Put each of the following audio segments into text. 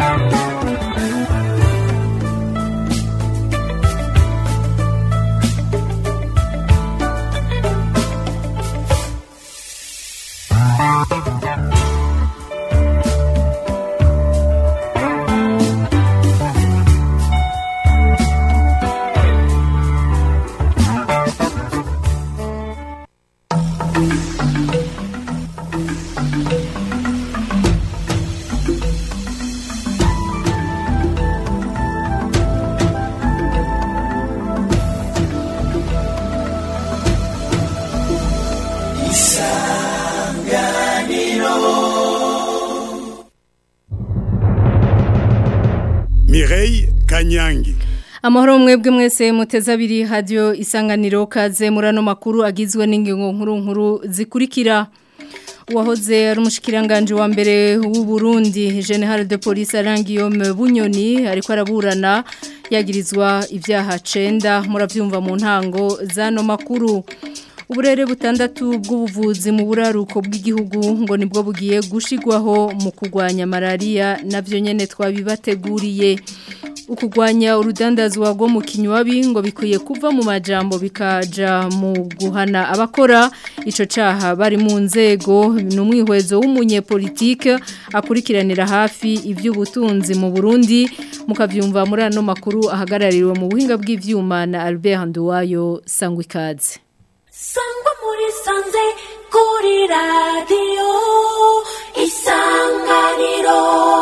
Mireille Kanyangi Amahoro mwebwe mwese muteze abiri radio isanganiro kaze murano makuru agizwe n'ingingo nkuru nkuru zikurikira Uwahoze ari umushikiranganje wa mbere w'u Burundi General de Police Arangiyome Bunyoni ariko araburana yagirizwa ivyaha 9 muravyumva mu ntango zano makuru Uburere butandatu bw'ubuvuzi mu buraruko bw'igihugu ngo nibwo bugiye gushigwaho mu kugwanya malaria navyo nyene twabibateguriye ukugwanya urudandazwa rwo mu kinywabi ngo bikwiye kuva mu majambo bikaja mu guhana abakora ico caha bari mu nzego n'umwihwezo w'umunyepolitike akurikiranira hafi ivy'ubutunzi mu Burundi mukavyumva muri ano makuru ahagarariwe mu buhinga bw'ivyuma na Albert Nduwayo Sangwikaze sangwa muri sanze kuri radiyo isanganiro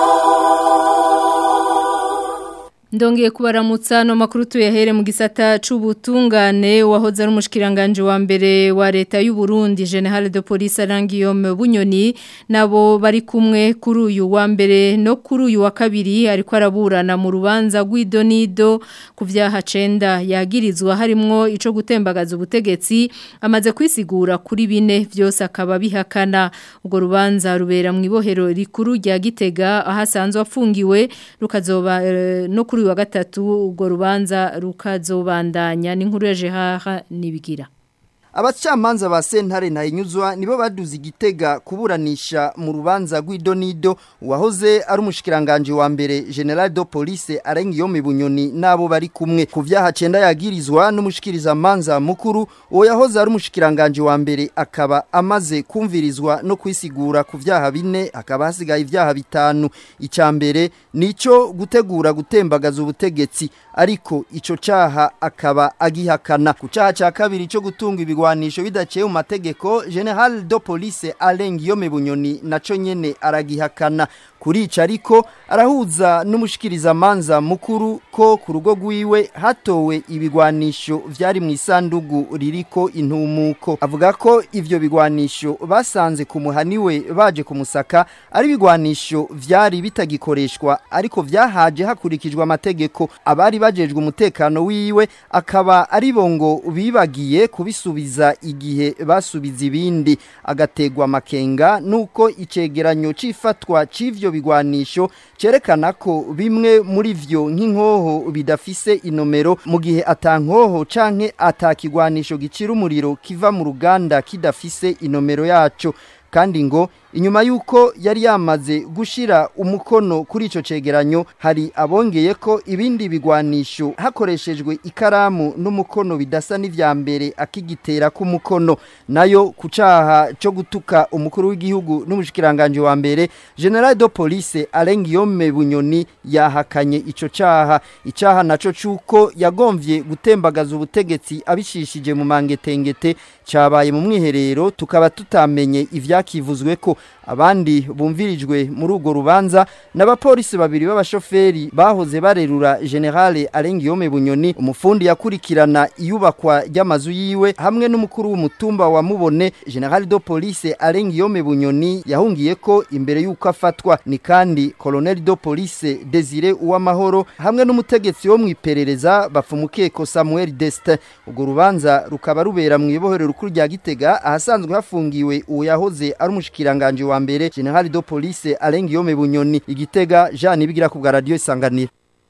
Ndongeye kubaramutsa no makuru tuyahere mu gisata c'ubutungane wahoze ari umushikiranganje wa mbere wa leta y'u Burundi General de Police Arangiyome Bunyoni nabo bari kumwe kuri uyu wa mbere no kuri uyu wa kabiri ariko araburana mu rubanza rw'idonido ku vyaha 9 yagirizwa harimwo ico gutembagaza ubutegetsi amaze kwisigura kuri bine vyose akaba bihakana ubwo rubanza rubera mu ibohero rikuru rya Gitega ahasanzwe afungiwe rukazoba uh, no kuri wa gatatu ubwo rubanza rukazobandanya n'inkuru ya Jehaha nibigira Abacamanza ba sentare ntayinyuzwa nibo baduze igitega kuburanisha mu rubanza rw'idonido wahoze ari umushikiranganje wa mbere General de Police Arengiyome Bunyoni nabo bari kumwe ku vyaha 9 yagirizwa n'umushikiriza manza mukuru uwo yahoze ari umushikiranganje wa mbere akaba amaze kumvirizwa no kwisigura ku vyaha bine akaba hasigaye ivyaha bitanu icambere nico gutegura gutembagaza ubutegetsi ariko ico caha akaba agihakana ku caha ca kabiri cyo gutunga ibigwanisho bidaciye mu mategeko General de Police Alengiyome Bunyoni naco nyene aragihakana kurica ariko arahuza n'umushikiriza manza mukuru ko ku rugo rwiwe hatowe ibigwanisho vyari mu isandugu ririko intumuko avuga ko ivyo bigwanisho basanze ku muhaniwe baje kumusaka ari bigwanisho vyari bitagikoreshwa ariko vyahaje hakurikijwe amategeko abari bajejwe umutekano wiwe akaba ari bongo bibagiye kubisubiza igihe basubiza ibindi agategwa makenga nuko icegeranyo cifatwa c'ivyo bigwanisho cerekana ko bimwe muri vyo nk'inkoho bidafise inomero mu gihe atankoho canke atakigwanisho gicira umuriro kiva mu ruganda kidafise inomero yaco kandi ngo inyuma yuko yari yamaze gushira umukono kuri ico cegeranyo hari abongeye ko ibindi bigwanisho hakoreshejwe ikaramu n'umukono bidasa n'ivya mbere akigitera ku mukono nayo kucaha cyo gutuka umukuru w'igihugu n'umushikiranganje wa mbere General de Police Alengiyome Bunyoni yahakanye ico caha icaha naco cuko yagomvye gutembagaza ubutegetsi abishishije mu mangetengete cabaye mu mwiherero tukaba tutamenye ivyakivuzwe ko abandi bumvirijwe muri urwo rubanza n'abapolisi babiri b'abashoferi bahoze barerura generale Alengiyome Bunyoni umufundi yakurikirana iyubakwa ry'amazu yiwe hamwe n'umukuru w'umutumba wa Mubone General de Police Alengiyome Bunyoni yahungiye ko imbere yuko afatwa ni kandi Colonel de Police Desire Uwamahoro hamwe n'umutegetsi wo mwiperereza bafumukeko Samuel Deste urwo rubanza rukaba rubera mu ibohero rukuru rya Gitega ahasanzwe hafungiwe uwo yahoze ari umushikiranganje wa mbere General de Police Alengiyome Bunyoni igitega Jean Nibigira ku bwa radio isanganira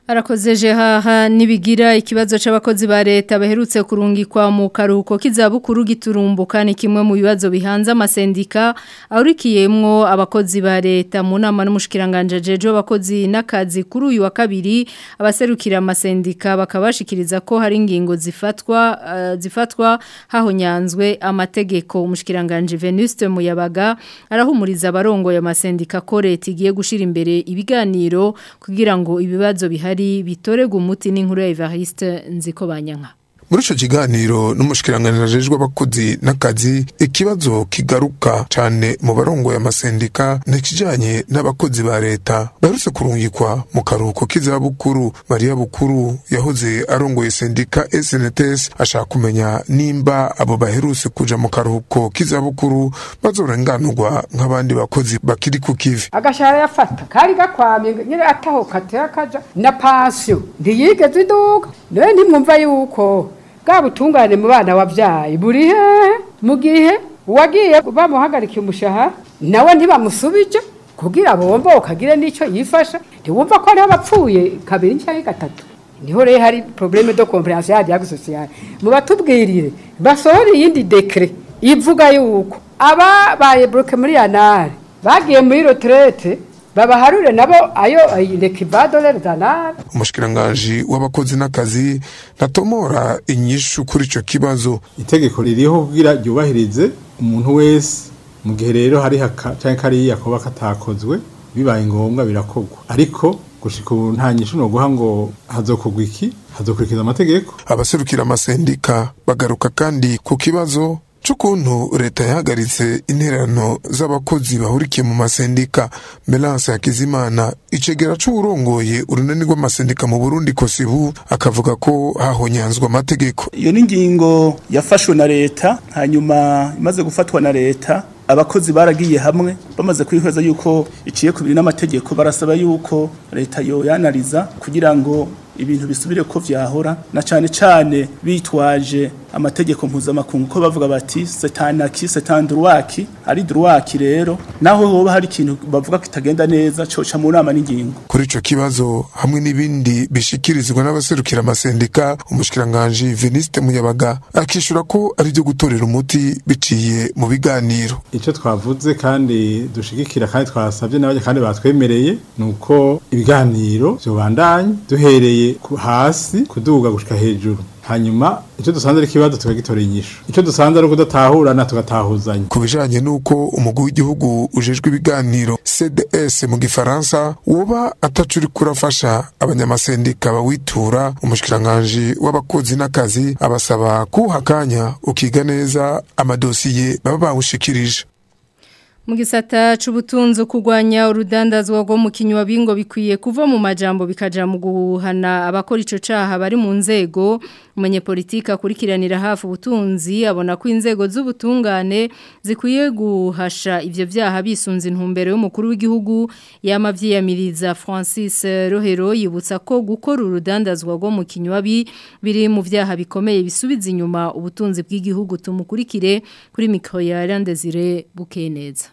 Arakoze haha nibigira ikibazo c'abakozi ba leta baherutse kurungikwa mu karuko kizabukuru giturumbuka ni kimwe mu bibazo bihanze amasendika aurikiyemwo abakozi ba leta mu nama n'umushikiranganje jejo abakozi n'akazi kuri uyu wa kabiri abaserukira amasendika bakabashikiriza ko hari ingingo zifatwa uh, zifatwa hahonyanzwe amategeko umushikiranganje Venuste Muyabaga arahumuriza abarongo ya masendika ko leta igiye gushira imbere ibiganiro kugira ngo ibibazo bihari bihari bitorega umuti n'inkuru ya Evariste nziko banyanka muri ico kiganiro n'umushikiranganje ajejwe abakozi n'akazi ikibazo kigaruka cane mu barongo ya masendika nikijanye n'abakozi ba leta baherutse kurungikwa mu karuhuko k'izabukuru Maria Bukuru yahoze arongoye sendika SNTS ashaka kumenya nimba abo baherutse kuja mu karuhuko k'izabukuru bazorenganurwa nk'abandi bakozi bakiri ku kivi agashara yafata kari gakwamye nyine ataho katera kaja na pansiyo ntiyigeze iduka nawe ntimwumva yuko bwa butungane mu bana wabyaye buri hehe mu gihe uwagiye bamuhagarikiye umushahara nawe ntibamusubije kugira bomba ukagire n'icyo yifasha ntiwumva ko hariho abapfuye kabiri cyangwa gatatu niho rero hari probleme de comprehension ya diag sociale mu batubwirire basohora iyindi dekre ivuga yuko ababaye bloke muri yanare bagiye muri retraite babaharure nabo ayo lekivadolere zanare umushikiranganji w'abakozi n'akazi natomora inyishu kuri ico kibazo itegeko ririho kugira ryubahirize umuntu wese mu gihe rero hari haka canke kariya koba katakozwe bibaye ngombwa birakorwa ariko gushika ubu nta nyishu no guha ngo hazokugwa iki hazokurikiza amategeko abaserukira amasendika bagaruka kandi ku kibazo c'ukuntu leta yahagaritse intererano z'abakozi bahurikiye mu masendika Melance Hakizimana icegera c'uwurongoye urunani rw'amasendika mu Burundi kosibu akavuga ko hahonyanzwe amategeko iyo ni ingingo yafashwe na leta hanyuma imaze gufatwa na leta abakozi baragiye hamwe bamaze kwihweza yuko iciye kubiri n'amategeko barasaba yuko leta yoyanariza kugira ngo ibintu bisubire ko vyahora na cane cane bitwaje amategeko mpuzamakungu ko bavuga bati setanaki setandruwaki ari druwaki rero naho hoba hari ikintu bavuga kitagenda neza coca mu nama n'ingingo kuri ico kibazo hamwe n'ibindi bishikirizwa n'abaserukira amasendika umushikiranganje Veniste Muyabaga akishura ko ari byo gutorera umuti biciye mu biganiro ico twavuze kandi dushigikira kandi twasabye n'abanye kandi batwemereye nuko ibiganiro byobandanye duhereye hasi kuduga gushika hejuru hanyuma icyo dusanze ari ikibazo tukagitora inyishu icyo dusanze ari ukudatahurana tugatahuzanya ku bijanye n'uko umugwi w'igihugu ujejwe ibiganiro CDS mu gifaransa woba atacuri kurafasha abanyamasendika bawitura umushikiranganje w'abakozi n'akazi abasaba kuha kanya ukiga neza amadosiye baba bawushikirije mu gisata c'ubutunzi kugwanya urudandazwa rwo mu kinywa bingo bikwiye kuva mu majambo bikaja mu guhana abakora ico caha bari mu nzego umunyepolitika akurikiranira hafi ubutunzi abona ko inzego z'ubutungane zikwiye guhasha ivyo vyaha bisunze intumbero y'umukuru w'igihugu yamavyiyamiriza Francis Rohero yibutsa ko gukora urudandazwa rwo mu kinywa biri mu vyaha bikomeye bisubiza inyuma ubutunzi bw'igihugu tumukurikire kuri mikro ya Landezire Bukeneza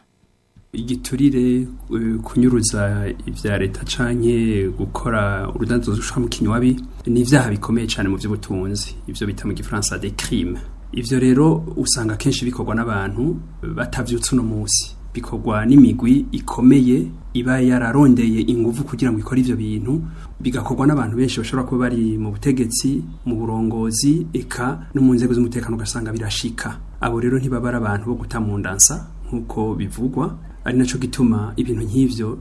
igiturire kunyuruza ibya leta canke gukora urudandazo rushwa mu kinywabi ni ivyaha bikomeye cyane mu by'ubutunzi ivyo bita mu gifaransa des crimes ivyo rero usanga kenshi bikorwa n'abantu batavyutse uno munsi bikorwa n'imigwi ikomeye iba yararondeye inguvu kugira ngo ikore ivyo bintu bigakorwa n'abantu benshi bashobora kuba bari mu butegetsi mu burongozi eka no mu nzego z'umutekano ugasanga birashika abo rero ntibaba ari abantu bo guta mu ndansa nk'uko bivugwa ari naco gituma ibintu nk'ivyo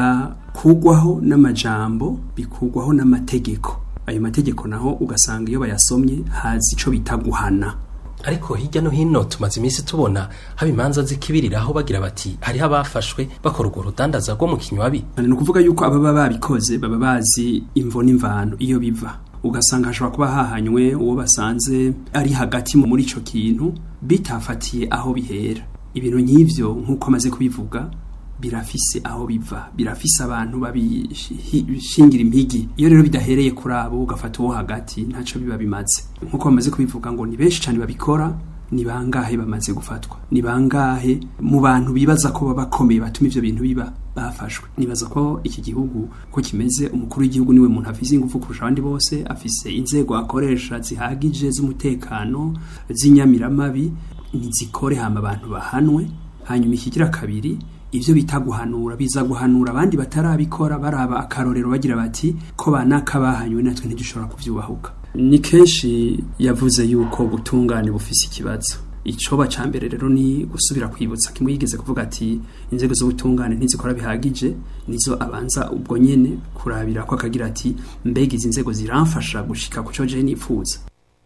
bidakugwaho n'amajambo bikugwaho n'amategeko ayo mategeko naho ugasanga iyo bayasomye hazi ico bita guhana ariko hirya no hino tumaze iminsi tubona haba imanza zikibiriraho bagira bati hariho abafashwe bakora urwo rudandaza rwo mu kinywabi ni ukuvuga yuko ababa babikoze baba bazi imvo n'imvano iyo biva ugasanga hashobora kuba hahanywe uwo basanze ari hagati muri ico kintu bitafatiye aho bihera ibintu nk'ivyo nk'uko amaze kubivuga birafise aho biva birafise abantu babishingira impigi iyo rero bidahereye kuri abo ugafata uwo hagati ntaco biba bimaze nk'uko bamaze kubivuga ngo ni benshi cyane babikora ni bangahe bamaze gufatwa ni bangahe mu bantu bibaza ko baba bakomeye batuma ivyo bintu biba bafashwe nibaza ko iki gihugu ko kimeze umukuru w'igihugu niwe muntu afise ingufu kurusha abandi bose afise inzego akoresha zihagije z'umutekano z'inyamiramabi nizikore hama abantu bahanwe hanyuma ikigira kabiri ivyo bita guhanura biza guhanura abandi batarabikora baraba akarorero bagira bati ko banaka bahanywe natwe ntidushobora kuvyubahuka ni kenshi yavuze yuko ubutungane bufise ikibazo icoba ca mbere rero ni gusubira kwibutsa kimwe yigeze kuvuga ati inzego z'ubutungane ntizikora bihagije nizo abanza ubwo nyene kurabira ko akagira ati mbega izi nzego ziramfasha gushika ku co je nifuza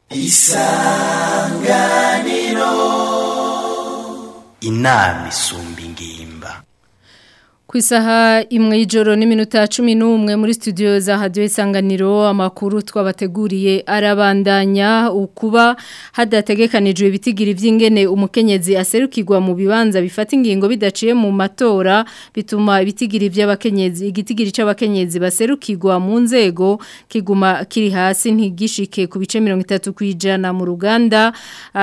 isanganiro inama isumba ingimba Ku isaha imwe y'ijoro n'iminota cumi n'umwe muri studio za hadiyo isanganiro amakuru twabateguriye arabandanya ukuba hadategekanijwe ibitigira iby'ingene umukenyezi aserukirwa mu bibanza bifata ingingo bidaciye mu matora bituma ibitigiri by'abakenyezi igitigiri cy'abakenyezi baserukirwa mu nzego kiguma kiri hasi ntigishike ku bice mirongo itatu ku ijana mu ruganda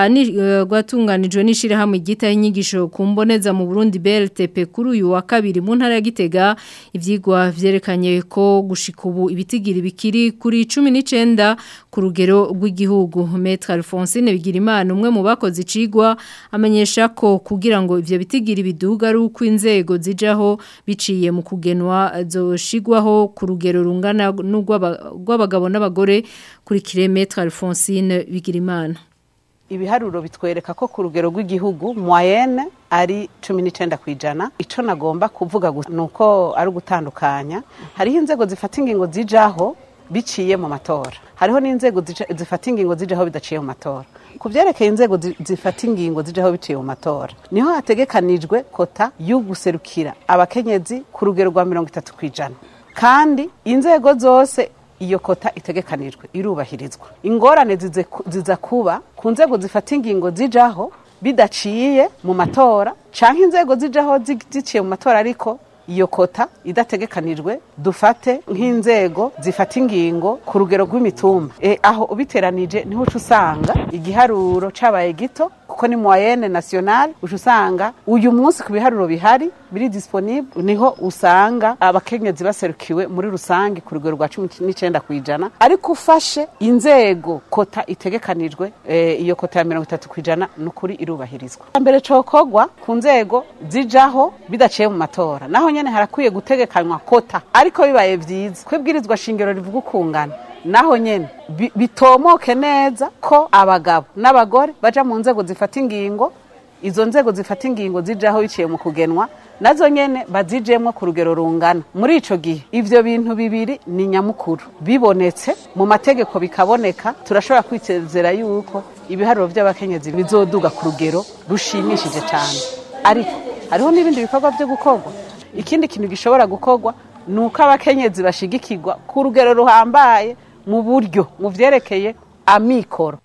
rwatunganijwe n'ishyirahamwe ryitaho inyigisho ku mboneza mu burundi BLTP kuri uyu wa kabiri mu ntara ya Gitega ivyigwa vyerekanye ko gushika ubu ibitigiri bikiri kuri 19 ku rugero rw'igihugu Maître Alphonsine Bigirimana umwe mu bakoze icigwa amenyesha ko kugira ngo ivyo bitigiri biduga ari uko inzego zijaho biciye mu kugenwa zoshigwaho ku rugero rungana n'urw'abagabo n'abagore kuri kilometre Alphonsine Bigirimana ibiharuro bitwereka ko ku rugero rw'igihugu moyenne ari cumi n'icyenda ku ijana icyo nagomba kuvuga ni uko ari ugutandukanya hariho inzego zifata ingingo zijaho biciye mu matora hariho n'inzego zifata ingingo zijaho bidaciye mu matora ku byerekeye inzego zifata ingingo zijaho biciye mu matora niho hategekanijwe kota yo guserukira abakenyezi ku rugero rwa mirongo itatu ku ijana kandi inzego zose iyo kota itegekanijwe irubahirizwa ingorane ziza kuba ku nzego zifata ingingo zijaho bidaciye mu matora cyangwa inzego zijaho ziciye mu matora ariko iyo kota idategekanijwe dufate nk'inzego zifata ingingo ku rugero rw'imitumba e, aho ubiteranije niho uca usanga igiharuro cabaye gito kuko ni moyenne nationale uca usanga uyu munsi ku biharuro bihari biri disponible niho usanga abakenyezi baserukiwe muri rusange ku rugero rwa cumi n'icenda ku ijana ariko ufashe inzego kota itegekanijwe e, iyo kota ya mirongo itatu ku ijana ni ukuri irubahirizwa mbere cokogwa ku nzego zijaho bidaciye mu matora naho nyene harakwiye gutegekanywa kota ariko bibaye vyiza kwibwirizwa shingiro rivuga ukungana naho nyene bitomoke neza ko abagabo n'abagore baja mu nzego zifata ingingo izo nzego zifata ingingo zijaho biciye mu kugenwa nazo nyene bazijemwo ku rugero rungana muri ico gihe ivyo bintu bibiri ni nyamukuru bibonetse mu mategeko bikaboneka turashobora kwitezera yuko ibiharuro vy'abakenyezi bizoduga ku rugero rushimishije cane ariko hariho n'ibindi bikorwa vyo gukorwa ikindi kintu gishobora gukorwa ni uko abakenyezi bashigikirwa ku rugero ruhambaye mu buryo mu vyerekeye amikoro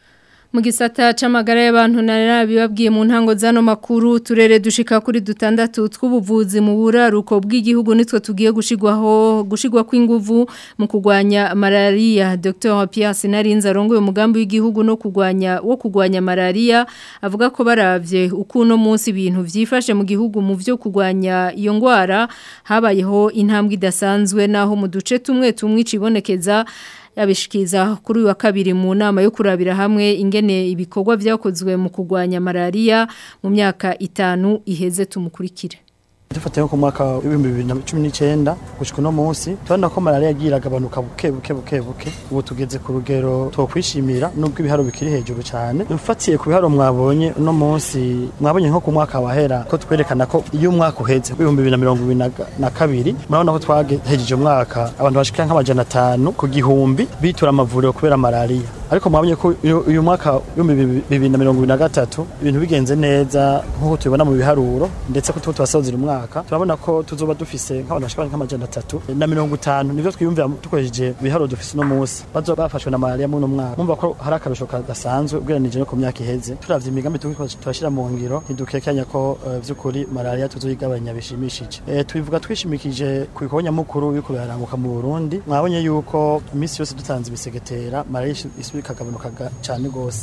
mu gisata c'amagara y'abantu narabibabwiye mu ntango zano makuru turere dushika kuri dutandatu tw'ubuvuzi mu buraruko bw'igihugu nitwe tugiye gushigwaho gushigwa kw'inguvu mu kugwanya malaria Dr Pierre Sinarinza arongoye umugambi w'igihugu no kugwanya wo kugwanya malaria avuga ko baravye uko no munsi ibintu vyifashe mu gihugu mu vyo kugwanya iyo ngwara habayeho intambwe idasanzwe naho mu duce tumwe tumwe cibonekeza yabishikiza kuri wa kabiri mu nama yo kurabira hamwe ingene ibikorwa byakozwe mu kugwanya malaria mu myaka itanu iheze tumukurikire dufatiye nko ku mwaka w'ibihumbi bibiri na cumi n'icyenda gushyika uno munsi turabona ko malariya yagiye iragabanuka buke buke buke buke ubu tugeze ku rugero twokwishimira nubwo ibiharo bikiri hejuru cyane dufatiye ku biharo mwabonye uno munsi mwabonye nko ku mwaka wahera ko twerekana ko iyo umwaka uheze w'ibihumbi bibiri na mirongo ibiri na kabiri murabona ko twahejeje umwaka abantu bashika nk'amajana atanu ku gihumbi bitura amavuriro kubera malariya ariko mwabonye ko uyu mwaka w'ibihumbi bibiri na mirongo ibiri na gatatu ibintu bigenze neza nk'uko tubibona mu biharuro ndetse ko tuba turasozera umwaka turabona ko tuzoba dufise nk'abantu bashika nk'amajana atatu na mirongo itanu nivyo twiyumvira dukoresheje ibiharuro dufise uno munsi bazoba bafashwe na malaria muri uno mwaka mumva ko hari akarusho kadasanzwe ugereranije no ku myaka iheze turavye imigambi turashira mu ngiro ntidukekanya ko uh, vy'ukuri malaria tuzoyigabanya bishimishije e, tubivuga twishimikije ku bikorwa nyamukuru biriko biraranguka mu Burundi mwabonye yuko iminsi yose dutanze ibisegetera malaria isubira ikagabanuka cane gose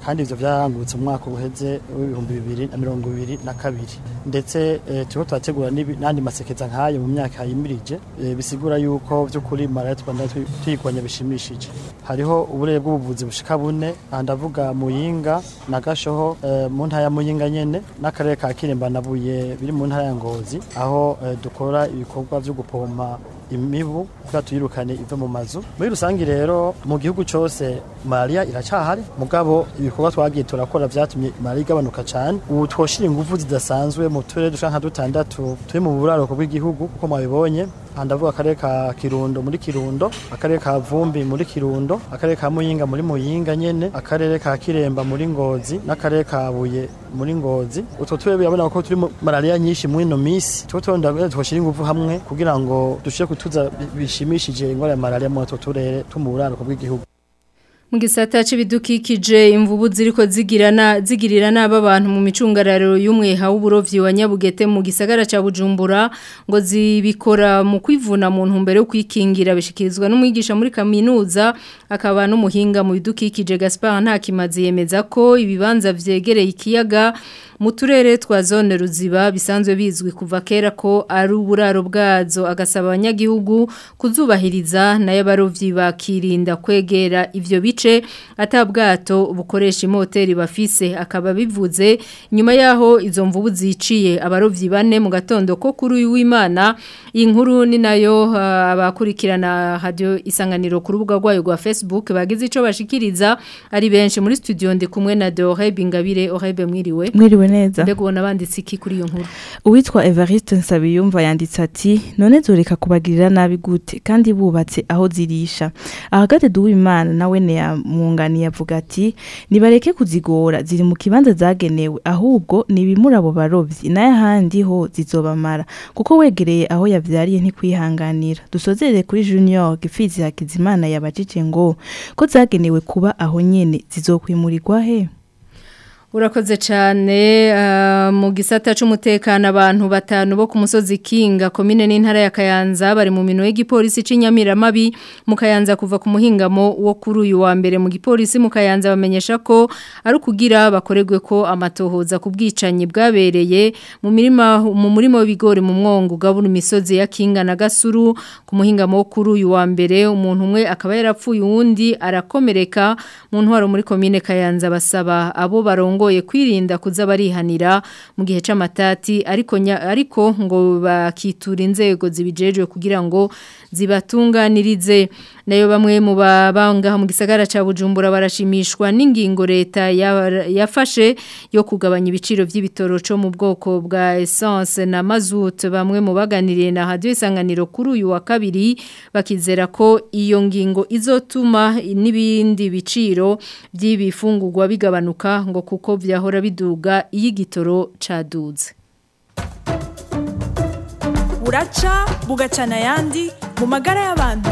kandi ivyo vyarangutse mu mwaka uheze w'ibihumbi bibiri na mirongo ibiri na kabiri ndetse eh, turiko turategura n'ibi- n'andi masekeza nk'ayo mu myaka yimirije eh, bisigura yuko vy'ukuri malariya twanda tuyigwanya bishimishije hariho uburere bw'ubuvuzi bushika bune aha ndavuga muyinga na gashoho eh, mu ntara ya muyinga nyene n'akarere ka kiremba na buye biri mu ntara ya ngozi aho eh, dukora ibikorwa vyo gupompa imibu kugira tuyirukane ive mu mazu muri rusange rero mu gihugu cose malaria iracahari mugabo ibikorwa twagiye turakora vyatumye malaria igabanuka cane ubu twoshira ingufu zidasanzwe mu turere dushaka nka dutandatu turi mu buraruko bw'igihugu kuko mwabibonye aha ndavuga akarere ka kirundo muri kirundo akarere ka vumbi muri kirundo akarere ka muyinga muri muyinga nyene akarere ka kiremba muri ngozi n'akarere ka buye muri ngozi utwo turere birabona ko turi mu malaria nyinshi muri ino misi tuko turonda twoshira ingufu hamwe kugira ngo dushire kutuza bi- bishimishije ingwara ya malaria mu utwo turere two mu buraruko bw'igihugu Mu gisata c'ibidukikije imvubu ziriko zigirana zigirira naba abantu mu micungararo y'umweha w'uburovyi wa Nyabugete mu gisagara ca Bujumbura ngo zibikora mu kwivuna mu ntumbero yo kwikingira bishikirizwa n'umwigisha muri kaminuza akaba n'umuhinga mu bidukikije Gaspard Ntakimazi yemeza ko ibibanza vyegereye ikiyaga mu turere twa zone ruziba bisanzwe bizwi kuva kera ko ari uburaro bwazo agasaba abanyagihugu kuzubahiriza nayo abarovyi bakirinda kwegera ivyo bice atabwato bukoresha imoteri bafise akaba bivuze nyuma yaho izo mvubu ziciye abarovyi bane mu gatondo ko kuri uyu w'Imana iyi nkuru ni nayo uh, abakurikirana radio isanganiro ku rubuga rwayo rwa Facebook bagize ico bashikiriza ari benshi muri studio ndi kumwe na Dore Bingabire Orebe mwiriwe Mwiriwe neza. mbega ubona banditse iki kuri iyo nkuru Uwitwa Evariste Nsabiyumva yanditse ati none zoreka kubagirira nabi gute kandi bubatse aho zirisha ahagate duwimana nawe ne yamwungani yavuga ati nibareke kuzigora ziri mu kibanza zagenewe ahubwo nibimura abo barovyi naye handi ho zizobamara kuko wegereye aho yavyariye ntikwihanganira dusozerere kuri Junior Gifizi Hakizimana yabajije ngo ko zagenewe kuba aho nyene zizokwimurirwa he Urakoze cyane uh, mu gisata c'umutekano abantu batanu bo ku musozi Kinga komine n'intara ya Kayanza bari mu mino y'igipolisi c'inyamiramabi mu Kayanza kuva ku muhingamo wo kuri uyu wa mbere mu gipolisi mu Kayanza bamenyesha ko ari kugira bakoregwe ko amatohoza ku bwicanyi bwabereye mu mirima mu murimo w'ibigori mu mwongo gabura imisozi ya Kinga na Gasuru ku muhingamo wo kuri uyu wa mbere umuntu umwe akaba yarapfuye uwundi arakomereka mu ntwaro muri komine Kayanza basaba abo barongo barongoye kwirinda kuza barihanira mu gihe c'amatati ariko nya, ariko ngo bakitura inzego zibijejwe kugira ngo zibatunganirize nayo bamwe mu babanga mu gisagara ca Bujumbura barashimishwa n'ingingo leta yafashe yo kugabanya ibiciro vy'ibitoro co mu bwoko bwa essence na mazut bamwe mu baganiriye na radio isanganiro kuri uyu wa kabiri bakizera ko iyo ngingo izotuma n'ibindi biciro by'ibifungurwa bigabanuka ngo kuko vyahora biduga iy'igitoro caduze buraca bugacana ayandi mu magara y'abantu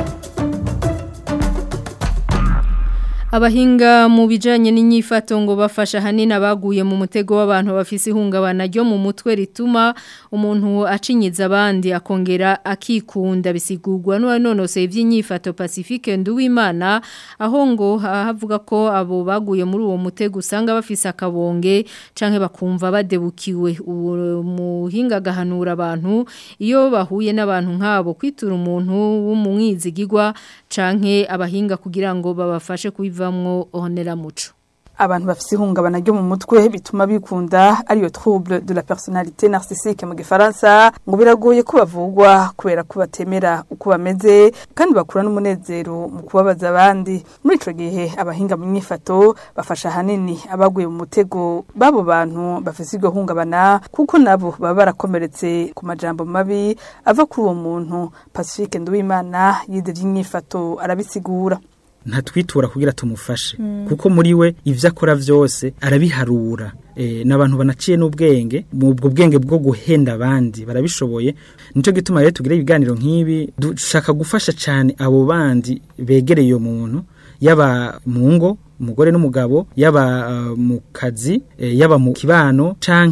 Abahinga mu bijanye n'inyifato ngo bafasha hanini abaguye mu mutego w'abantu bafise ihungabana ryo mu mutwe rituma umuntu acinyiza abandi akongera akikunda bisigurwa n'uwanonose ivy'inyifato Pacifique Nduwimana aho ngo havuga ko abo baguye muri uwo mutego usanga bafise akabonge canke bakumva badebukiwe uwo muhinga gahanura abantu iyo bahuye n'abantu nk'abo kwitura umuntu w'umwizigirwa canke abahinga kugira ngo babafashe kubiva bivamwo onera muco abantu bafise ihungabana ryo mu mutwe bituma bikunda ariyo trouble de la personnalité narcissique mu gifaransa ngo biragoye ko bavugwa kubera ko batemera uko bameze kandi bakura n'umunezero mu kubabaza abandi muri ico gihe abahinga mu myifato bafasha hanini abaguye mu mutego babo bantu bafise iryo hungabana kuko nabo baba barakomeretse ku majambo mabi ava kuri uwo muntu Pacifique Nduwimana yize vy'imyifato arabisigura ntatwitura kugira tumufashe kuko muri we ivyo akora vyose arabiharura e, n'abantu banaciye n'ubwenge mu ubwo bwenge bwo guhenda abandi barabishoboye nico gituma rero tugira ibiganiro nk'ibi dushaka gufasha cyane abo bandi begereye iyo muntu yaba mu ngo umugore n'umugabo yaba uh, mu kazi e, yaba mu kibano canke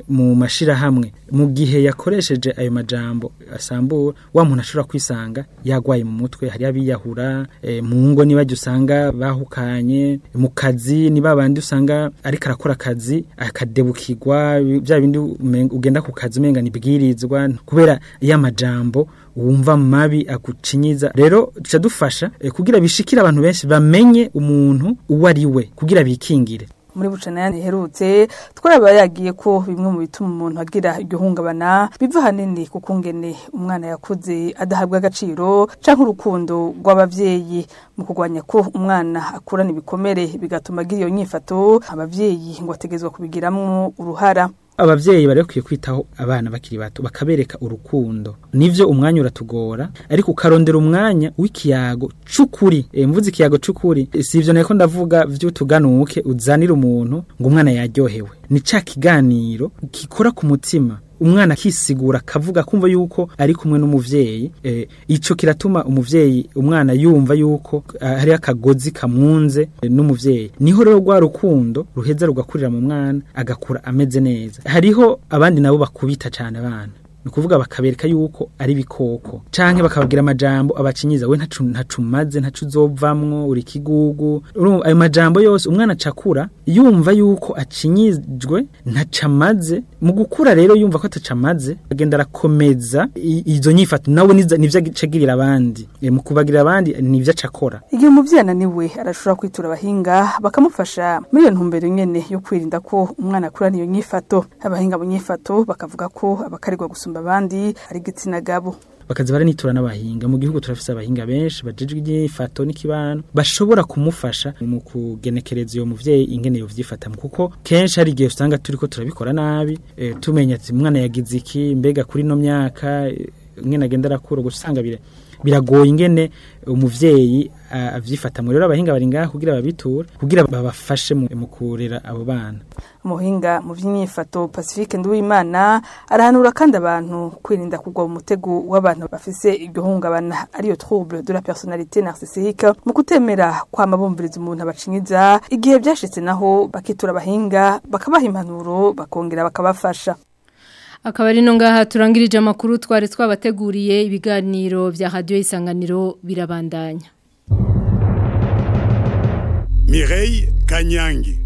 mu mashirahamwe mu gihe yakoresheje ayo majambo asambura wa muntu ashobora kwisanga yagwaye mu mutwe hari abiyahura e, mu ngo niba usanga bahukanye mu kazi niba bandi usanga ariko arakora akazi akadebukirwa bya bindi ugenda ku kazi umenga nibwirizwa kubera ya majambo wumva mabi akucinyiza rero duca dufasha e, kugira bishikira abantu benshi bamenye umuntu uwo ari we kugira bikingire muri bucana yandi herutse twaraba yagiye ko bimwe mu bituma umuntu agira igihungabana biva hanini kuko ngene umwana yakuze adahabwa agaciro canke urukundo rw'abavyeyi mu kurwanya ko umwana akurana ibikomere bigatuma agira iyo nyifato abavyeyi ngo ategezwa kubigiramwo uruhara abavyeyi bari bakwiye kwitaho abana bakiri bato bakabereka urukundo nivyo umwanya uratugora ariko ukarondera umwanya w'ikiyago c'ukuri e, mvuze ikiyago c'ukuri e, si ivyo nako ndavuga vy'utuganuke uzanira umuntu ngo umwana yaryohewe ni ca kiganiro gikora ku mutima umwana akisigura akavuga kumva yuko ari kumwe n'umuvyeyi eh, ico kiratuma umuvyeyi umwana yumva yuko uh, hari akagozi kamwunze eh, n'umuvyeyi niho rero rwa rukundo ruheza rugakurira mu mwana agakura ameze neza hariho abandi nabo bakubita cyane abana nukuvuga bakabereka yuko ari bikoko canke bakababwira amajambo abacinyiza we ntacu ntacumaze ntacu uzovamwo uri kigugu ayo majambo yose umwana acakura yumva yuko acinyijwe ntacamaze mu gukura rero yumva ko atacamaze agenda arakomeza izo nyifato nawe nivyo acagirira abandi e, mu kubagirira abandi nivyo acakora igihe umuvyeyi ananiwe arashobora kwitura abahinga bakamufasha muri iyo ntumbero nyene yo kwirinda ko umwana akurana iyo nyifato abahinga mu nyifato bakavuga ko abakarirwa gusumba abandi ari igitsina gabo bakaza baranitura n'abahinga mu gihugu turafise abahinga benshi bajejwe igifato n'ikibano bashobora kumufasha mu kugenekereza iyo muvyeyi ingene yo vyifatamo kuko kenshi hari igihe usanga turiko turabikora nabi e, tumenya ati umwana yagize iki mbega kuri no myaka ingene agenda arakura gusanga bire biragoye ingene umuvyeyi avyifatamwe rero abahinga bari ngaha kugira babitura kugira babafashe mu kurera abo bana umuhinga mu by'imyifato Pacifique Nduwimana arahanura kandi abantu kwirinda kugwa mu mutego w'abantu bafise igihungabana ariyo trouble de la personnalité narcissique mu kutemera kwama bumviriza umuntu abacinyiza igihe byashitse naho bakitura abahinga bakabaha impanuro bakongera bakabafasha akaba ari no ngaha turangirije amakuru twari twabateguriye ibiganiro bya radio isanganiro birabandanya Mireille Kanyangi